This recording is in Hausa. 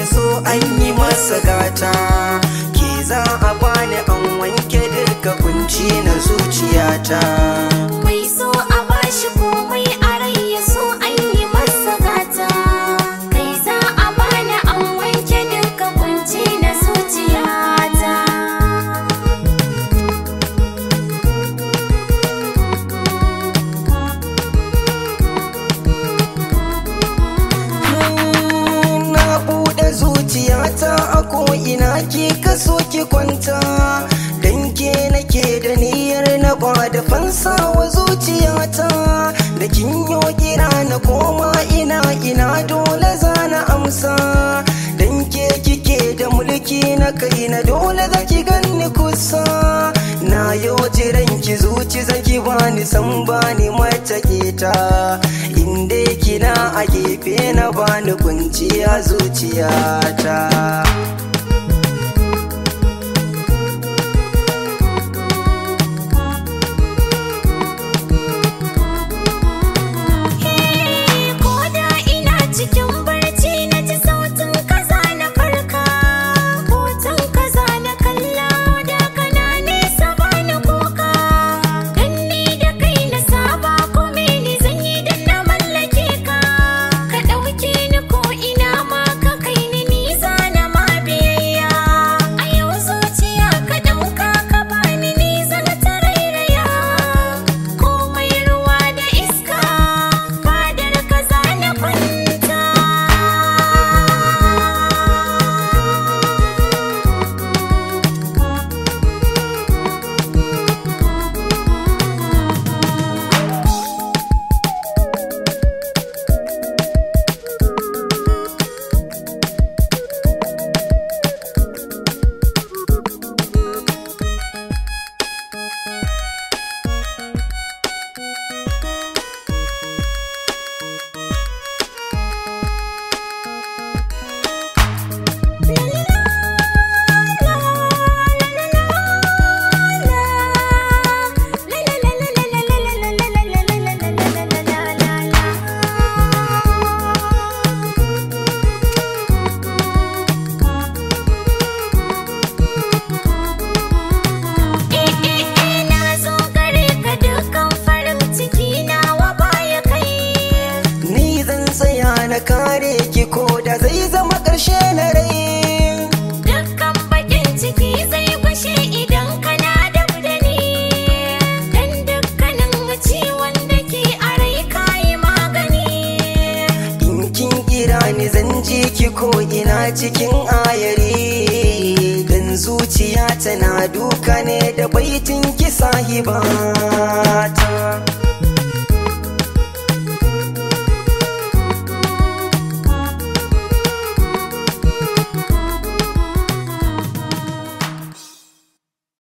so an yi masa gata ke za a bani an wanke duka kunci na zuciyata Mai so a bashi komai a rai ya so an yi masa gata. Kai za a bani an wanke duka kunci na zuciyata. na buɗe zuciyata a ko'ina ki kaso ki kwanta dan ke nake da niyyar na ba da fansa wa zuciyata da kin yo kira na koma ina ina dole za na amsa dan ke kike da mulki na kai na dole za ki ganni kusa na yo jiran ki zuci zaki bani san bani mata ta inda kina a gefe na bani kunciya zuciyata Ko da ina cikin barci na ji sautin kaza na farka. Hoton kaza na kalla da kana nesa bani kuka. Ganni da kai na saba kome ni zan yi dan na mallake ka. Ka ɗauke ni ko ina ma ka kai ni nisa na ma biyayya. A yau zuciya ka ɗauka ka bani ni zan tarairaya. Komai ruwa da iska fadar kaza na kwanta. ni zan tsaya na kare ki ko da zai zama ƙarshe na rai Dukkan bakin ciki zai gushe idan kana da ni Dan dukkanin ciwon da ke a rai kayi magani in kin kira ni zan ji ki ko ina cikin ayari dan zuciya tana duka ne da baitin ki sahibata